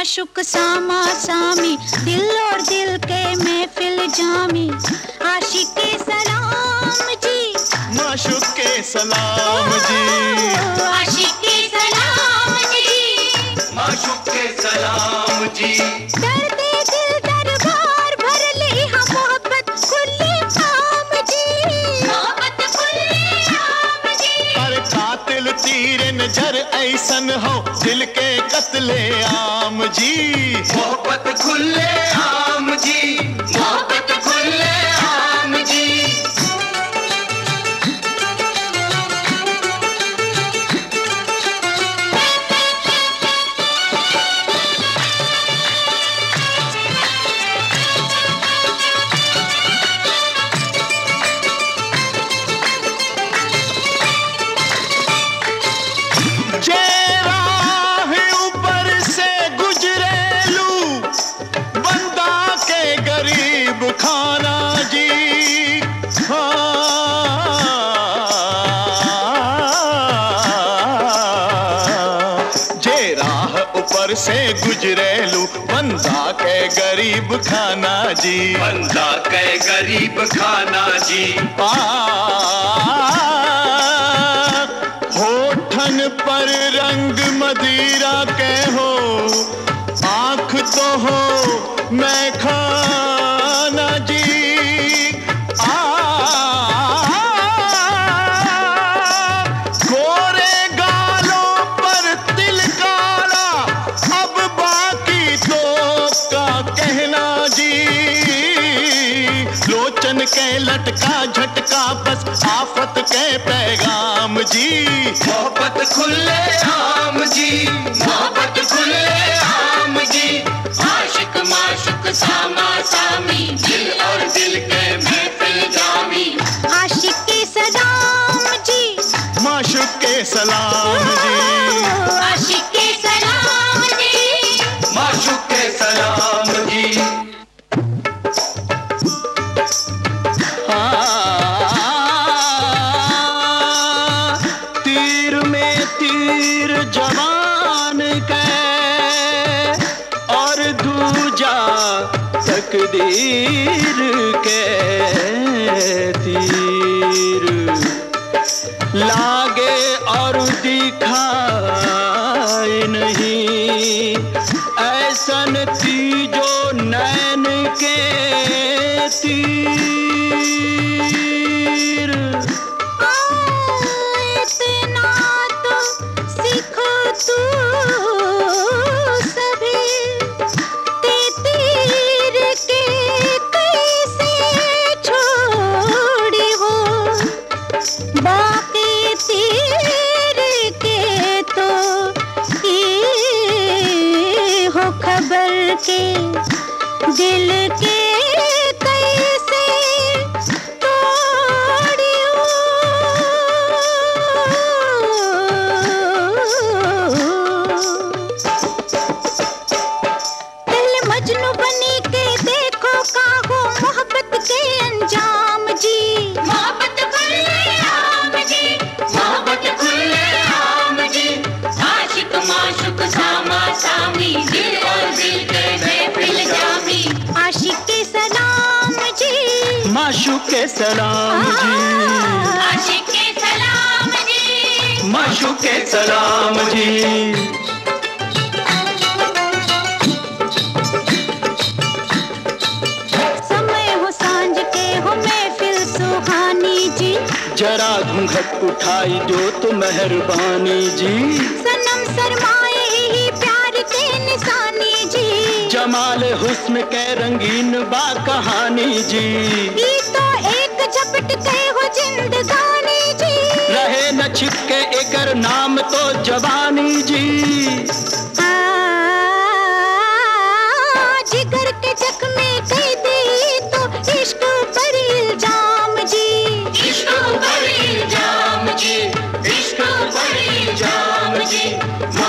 माशुक सामा सामी दिल और दिल के महफिल जामी आशिक के सलाम जी माशुक के सलाम जी आशिक के सलाम जी माशुक के सलाम जी दर्दे दिल दरबार भर ले हाँ मोहब्बत खुले आम जी मोहब्बत खुले आम जी पर कातिल तीर नजर ऐसन हो दिल के कत्ले आम जी मोहब्बत खुले आम जी मोहब्बत खुले आम जी जे राह ऊपर से गुजरेलू बंदा के गरीब खाना जी हाँ। जे राह ऊपर से गुजरेलू बंदा के गरीब खाना जी बंदा के गरीब खाना जी आ, होठन पर रंग मदिरा के हो आंख तो हो मैं खाना जी आ, गोरे गालों पर तिल काला अब बाकी तो का कहना जी लोचन के लटका झटका बस आफत के पैगाम जी मोहब्बत खुले आम जी मोहब्बत खुले आम जी आशिक माशुक सामा सामी दिल और दिल के महफिल जामी आशिक के सलाम जी माशुक के सलाम जी आशिक के सलाम जी माशुक के सलाम जी हाँ, तीर में तीर जवान के और दूजा तकदीर के तीर लागे और दिखाए नहीं ऐसन तीजो नैन के तीर इतना तो सीखो तू सभी ते तीर के कैसे छोड़ी हो बाकी तीर के तो ये हो खबर के दिल के कैसे तोड़ियो दिल मजनू बनी के देखो काहो मोहब्बत के अंजाम जी मोहब्बत खुले आम जी मोहब्बत खुले आम जी आशिक माशुक सामा सामी दिल और दिल के महफिल जामी आशिक के सलाम जी माशुक के सलाम जी आशिक के सलाम जी माशुक के सलाम जी समय हो सांझ के हो महफिल सुहानी जी जरा घूंघट उठाई जो तो मेहरबानी जी सनम सरमाए ही प्यार के निशानी जी जमाल हुस्न के रंगीन बा कहानी जी ये तो एक झपट के हो जिंदगानी जी रहे न छिपके एकर नाम तो जवानी जी आ, जिगर के जख्मे कई दी तो इश्क पर इल्जाम जी इश्क पर इल्जाम जी इश्क पर इल्जाम जी